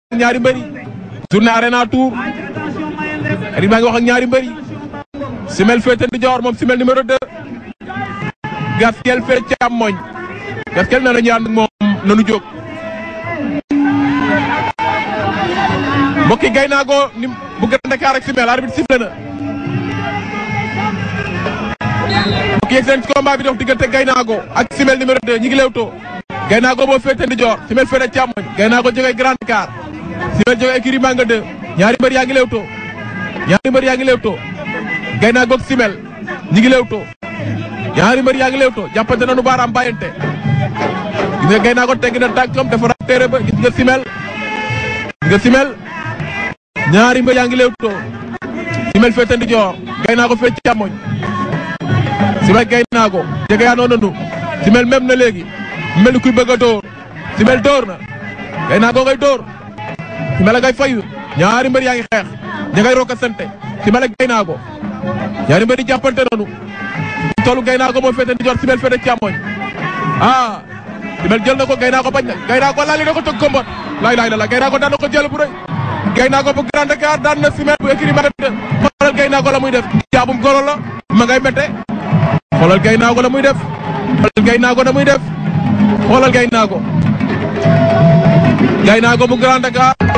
ñaari mbëri journée arena tour arbitre baa ngi wax ak ñaari mbëri simel féete ndijoor moom simel numéro 2 gaskel féete càmmoñ gaskel na nañu ànd ak moom nanu jóg mbokki gay naa ko ni bu Grand Dakar ak simel arbitre sifflé na mbokki yegg seen ci combat bi dox diggante gay naa ko ak simel numéro 2 ñi ngi lewtoo gay naa ko boo féete ndijoor simel féete càmmoñ gay naa ko jógee Grand Dakar simel jógee écurie Manga 2 ñaari mbër yaa ngi lewtoo ñaari mbër yaa ngi lewtoo gay naa goog simel ñi ngi lewtoo ñaari mbër yaa ngi lewtoo jàppante nañu baaraam bàyyante gis nga gay naa ko tegg na tànkam defaraat téere ba gis nga simel gis nga simel ñaari mbër yaa ngi lewtoo simel féete ndijoor gay naa ko féete càmmoñ simel gay naa ko jege yaa noonu simel même na léegi mel ni kuy bëgg a dóor simel dóor na gay naa ko ngay dóor simel a ngay fayu ñaari mbër yaa ngi xeex ña ngay rokka sante simel ak gay naa ko ñaari mbër di jàppante noonu tollu gay naa ko moo féete ndijoor simel féete càmmoñ ah simel jël na ko gay naa ko bañ na gay naa ko laali na ko tëgg ko mbot laay laay la la gay naa ko daan na ko jël bu rëy gay naa ko bu Grand Dakar daan na simel bu écrit ma xoolal gay naa ko la muy def jaabum golo la ma ngay mette xoolal gay naa ko la muy def xoolal gay naa ko la muy def xoolal gay naa ko gay naa ko bu Grand Dakar